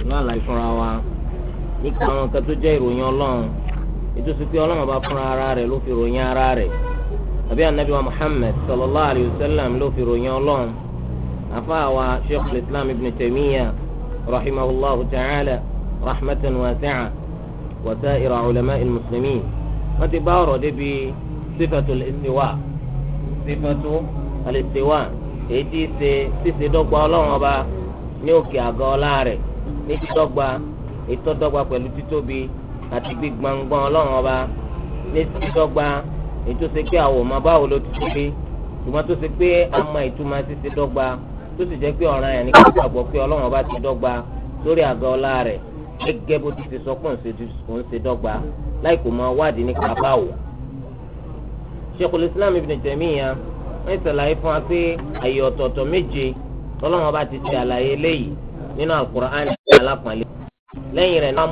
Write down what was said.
náà láì fúnra wa nípa àwọn nǹkan tó jẹ́ ìròyìn ọlọ́run ètò sí pé ọlọ́run bá fúnra ara rẹ̀ ló fi ròyìn ara rẹ̀ àbí anabi wa muhammed sallallahu alayhi wa sallam ló fi ròyìn ọlọ́run àfáàwá sheikh islam ibn taymiya rahimahullahu ta'ala rahmatan wasi'a wa sa'ira ulama al-muslimin wọ́n ti bá ọ̀rọ̀ débi sífàtú al-istiwa sífàtú al-istiwa èyí tí ṣe ṣíṣe dọ́gba ọlọ́run ọba ní òkè àgọ́ ọlá rẹ̀ ní dídọ́gba ètò dọ́gba pẹ̀lú títóbi àti gbígbàngbọ́n ọlọ́run ọba ní dídọ́gba ètò ṣe pé àwọn ọmọ báwo ló ti ṣe pé ṣùgbọ́n tó ṣe pé a mọ ìtumọ̀ ṣíṣe dọ́gba tó sì jẹ́ pé ọ̀ràn yẹn ní kí wọ́n gbàgbọ́ pé ọlọ́run ọba ti dọ́gba lórí àgọ́ ọlá rẹ̀ gẹ́gẹ́ bó ti ṣe sọ pé òun ṣe dọ́gba láì kò máa wádìí nípa báwo. Sheikhul Islam Ibn Taymiyyah wọ́n ṣàlàyé fún wa pé àyè ọ̀tọ̀ọ̀tọ̀ méje ọlọ́run ọba ti ṣe àlàyé léyìí nínú Al-Qur'an alápọ̀nlé lẹ́yìn rẹ̀ náà